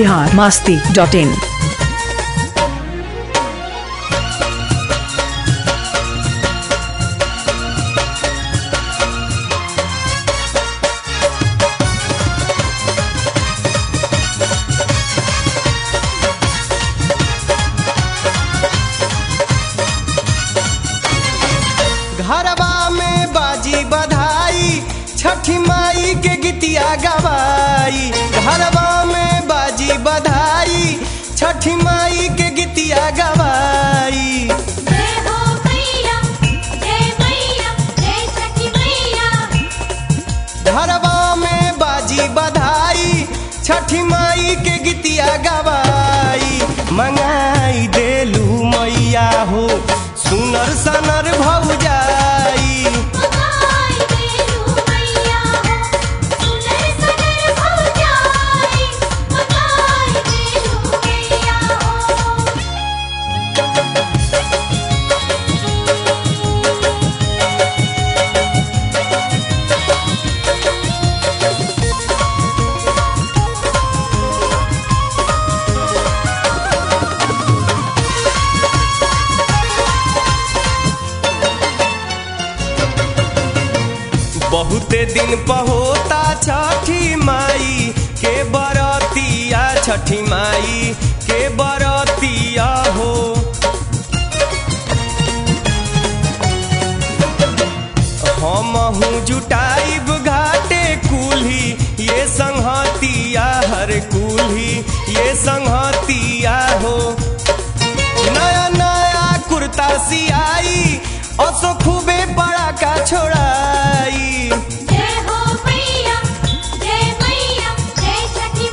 Bihar Masti dot in घरवा में बाजी बधाई छठी माई के गीतिया गवाई घरवा में बाजी बधाई छठी माई के गीतिया गवाई जय हो मैया जय मैया जय सखी मैया घरवा में बाजी बधाई छठी माई के गीतिया गवाई मंगाई देलू मैया हो सुनर सनर भौजाई मगाई देलू मैया हो सुनर सनर भौजाई मगाई देलू मैया हो बहुते दिन पहोता छठी माई के बरतिया छठी माई के बरतिया हो हमहू जुटाइब घाटे कुल्ही ये संहतिया हर कुल्ही ये संहतिया हो नया नया कुर्ता सियाई असो खूबे बड़ा का छोड़ाई जय हो मैया जय मैया जय सखी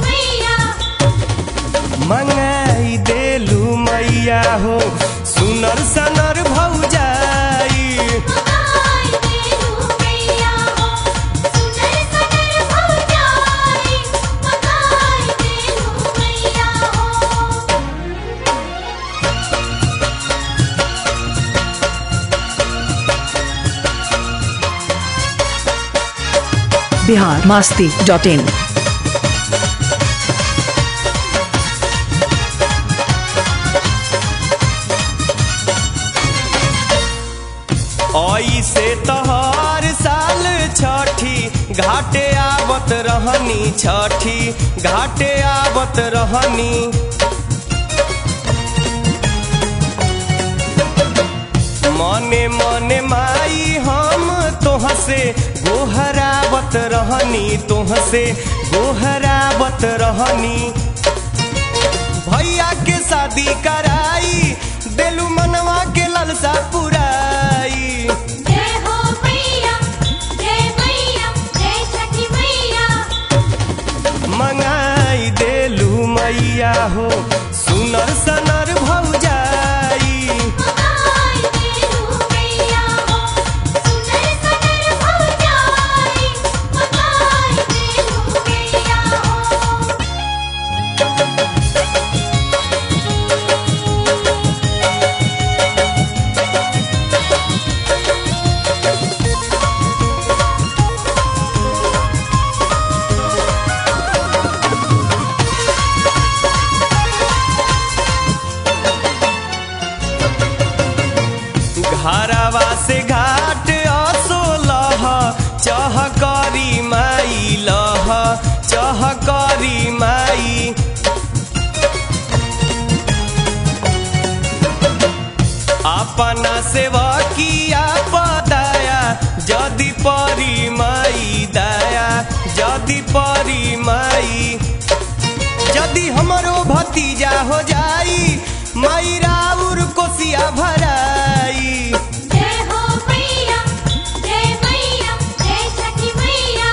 मैया मंगाई देलू मैया हो सुनर सनर भौजाई मगाई देलू मैया हो सुनर सनर भौजाई मगाई देलू मैया हो बिहार मास्ती डॉट इन ऐसे तहर साल छठी घाटे आवत रहनी छठी घाटे आवत रहनी मने मने माई हम तोह से गोहरावत रहनी तोह से गोहरावत रहनी भैया के शादी कराई देलू मनवा के ललसा पुराई जय हो मैया जय मैया जय सखी मैया मंगाई देलू मैया हो सुनर सनर भौजाई मगाई देलू मैया हो सुनर सनर भौजाई मगाई देलू मैया हो घरवा से घाट असोलह चहकरी माई लह चहकरी माई अपना सेवकिया पदाया जदि परी माई दया जदि परी माई यदि हमरो भतीजा हो जाई माई राउर कोसिया भराई जय हो मैया जय मैया जय सखी मैया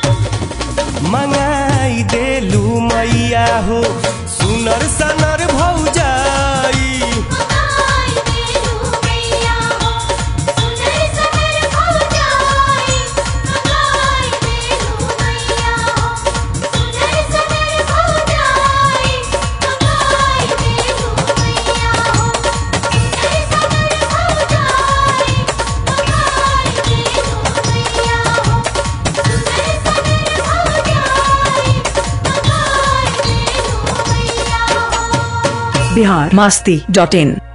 मंगाई देलू मैया हो सुनर सनर भौजाई मगाई देलू मैया हो सुनर सनर भौजाई मगाई देलू मैया हो सुनर सनर भौजाई मगाई देलू मैया हो सुनर सनर भौजाई मगाई देलू मैया हो सुनर सनर भौजाई मगाई देलू बिहार मास्ती डॉट इन